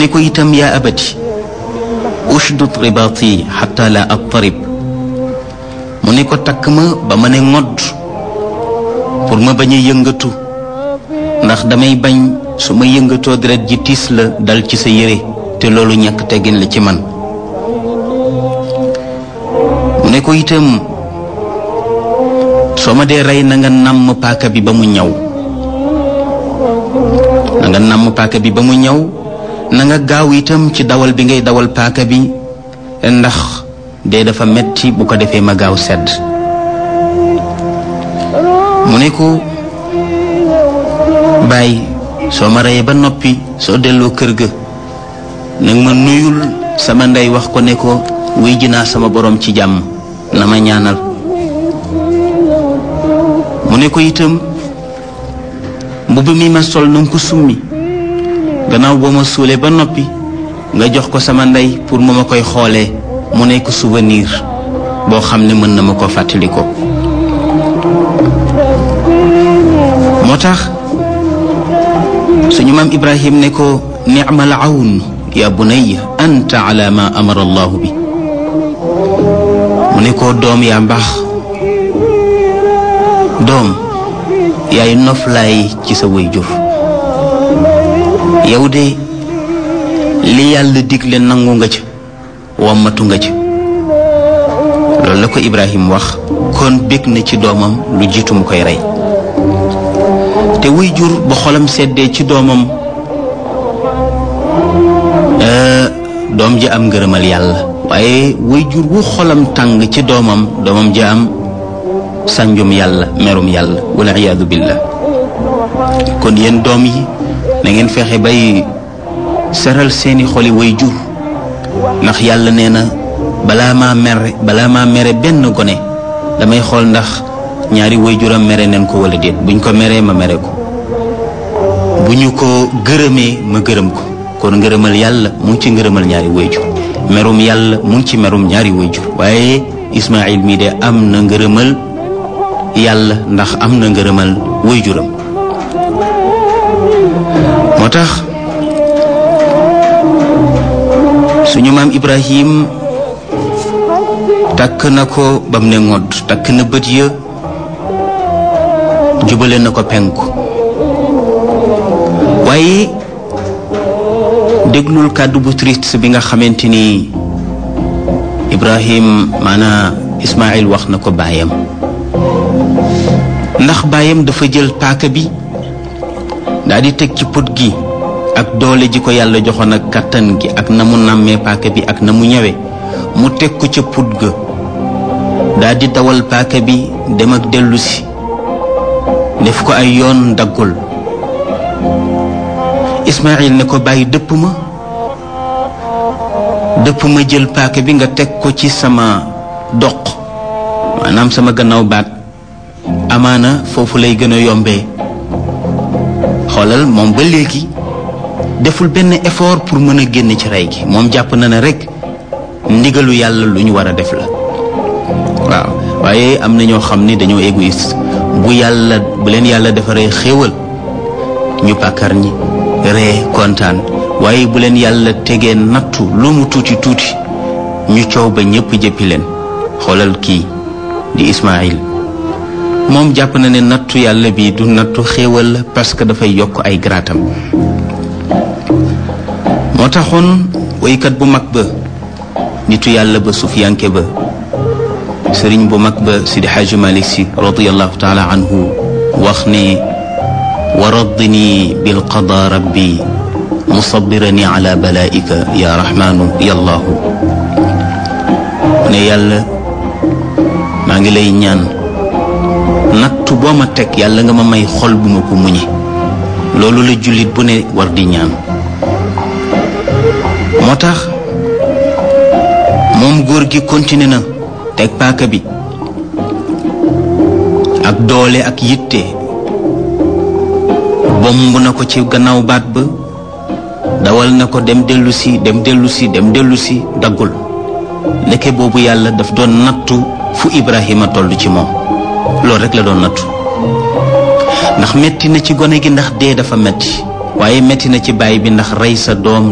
ne ko itam yaa abati ushdud ribaati xatta la attarib mu ne ko takk ma ba ma ne ngodd pour ma bañ a yëngatu ndax damay bañ su ma yëngatoo deret ji tiis la dal ci sa yére te loolu ñàkk teggin la ci man mu ne ko itam soo ma dee rey na nga nàmm paaka bi ba mu ñaw na nga nàmm paaka bi ba mu ñaw na nga gaaw itam ci dawal bi ngay dawal paaka bi ndax dee dafa metti bu ko defee ma gaaw sedd mu ne ko bàyyi soo ma reyee ba noppi soo delloo kër ga nag ma nuyul sama ndey wax ko ne ko wuy ji naa sama borom ci jàmm na ma ñaanal mu ne ko itam mbubb mi ma sol na nga ko summi gannaaw boo ma suulee ba noppi nga jox ko sama ndey pour mu ma koy xoolee mu nekk souvenir boo xam ne mën na ma ko fàttali ko moo tax suñu maam ibrahim ne ko nicmal awn ya bunayya anta ala ma amara allahu bi mu ne ko doom yaa mbaax doom yaay noflaay ci sa waajur yow de li yàlla digle nangu nga ca wammatu nga ca loolu la ko ibrahim wax kon bég na ci doomam lu jiitu mu koy rey te wuy jur ba xolam seddee ci doomam doom ji am ngërëmal yàlla waaye wuy jur wu xolam tàng ci doomam doomam ji am sànjum yàlla merum yàlla wala iyaadu billah kon yéen doom yi na ngeen fexe bay seral seeni xoli way jur ndax yàlla nee na balaa maa mere balaa maa mere benn gone damay xool ndax ñaari waajuram mere neen ko wala déet buñ ko meree ma mere ko bu ñu ko gërëmee ma gërëm ko kon ngërëmal yàlla mu ngi ci ngërëmal ñaari waajur merum yàlla mu ngi ci merum ñaari waajur waaye Ismaayil mii de am na ngërëmal yàlla ndax am na ngërëmal waajuram moo tax suñu maam Ibrahim takk na ko ba mu ne ngodd takk na bët ya jubale na ko penku waaye déglul kàddu bu triste bi nga xamante ni Ibrahim maanaa Ismaayil wax na ko baayam ndax baayam dafa jël paaka bi daal di teg ci put gi ak doole ji ko yàlla joxoon ak kàttan gi ak na mu nàmmee paaka bi ak na mu ñëwee mu teg ko ca put ga daal di dawal paaka bi dem ak dellu si def ko ay yoon daggul Ismaayil ne ko bàyyi dëpp ma dëpp ma jël paaka bi nga teg ko ci sama doq maanaam sama gannaaw baat amaana foofu lay gën a yombee xoolal moom ba léegi deful benn effort pour mën a génn ci rey gi moom jàpp na ne rek ndigalu yàlla lu ñu war a def la waaw waaye am na ñoo xam ni dañoo égoïste bu yàlla bu leen yàlla defaree xéewal ñu pàkkar ñi ree kontaan waaye bu leen yàlla tegee nattu lu mu tuuti tuuti ñu coow ba ñépp jëppi leen xoolal kii di Ismaayil moom jàpp na ne nattu yàlla bi du nattu xéewal la parce que dafay yokk ay garaatam moo taxoon woykat bu mag ba nitu yàlla ba sufiyanke ba sëriñ bu mag ba sidi xaaji malik si radiallahu taala anhu wax ne wa raddini bilqada rabbi musabirani ala balaika ya rahmanu ya allahu ne yàlla maa ngi lay ñaan nattu boo ma teg yàlla nga ma may xol bu ma ko muñe loolu la jullit bu ne war di ñaan moo tax moom góor gi continué na teg paaka bi ak doole ak yitte bomb na ko ci gannaaw baat ba dawal na ko dem dellu si dem dellu si dem dellu si daggul ndeke boobu yàlla daf doon nattu fu Ibrahima toll ci moom loolu rek la doon nattu ndax metti na ci gone gi ndax dee dafa metti waaye metti na ci baay bi ndax rey sa doom